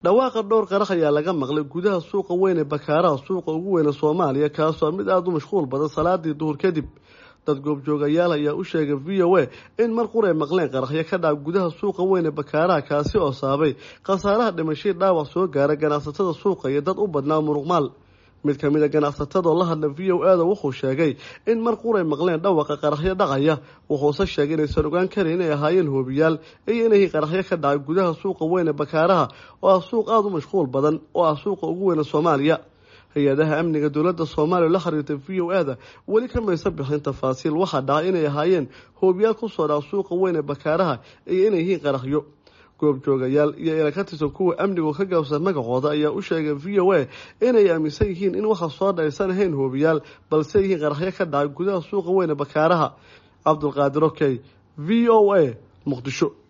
dhawaaqa dhowr qarax ayaa laga maqlay gudaha suuqa weyn ee bakaaraha suuqa ugu weyne soomaaliya kaasoo mid aada u mashquul badan salaadii duhur kadib dad goobjoogayaal ayaa u sheegay v o a in mar qur ay maqleen qaraxyo ka dhaca gudaha suuqa weyn ee bakaaraha kaasi oo saabay khasaaraha dhimashii dhaawac soo gaara ganacsatada suuqa iyo dad u badnaa muruqmaal mid ka mid a ganacsatadoo la hadla v o ada wuxuu sheegay in mar quray maqleen dhawaqa qaraxyo dhacaya wuxuuse sheegay inaysan ogaan karin inay ahaayeen hoobiyaal iyo inay qaraxyo ka dhacay gudaha suuqa weyn ee bakaaraha oo ah suuq aada u mashquul badan oo ah suuqa ugu weyne soomaaliya hay-adaha amniga dowladda soomaaliya la xiriirtay v o ada weli kamaysa bixin tafaasiil waxaa dhacay inay ahaayeen hoobiyaal kusoo dhaca suuqa weyn ee bakaaraha iyo inay yihiin qaraxyo goobjoogayaal iyo ila ka tirsan kuwa amnigu ka gaabsan magacooda ayaa u sheegay v o a inay aaminsan yihiin in waxa soo dhaysan ahayn hoobiyaal balse yihiin qaraxyo ka dhacay gudaha suuqa weyne bakaaraha cabdulqaadir okey v o a muqdisho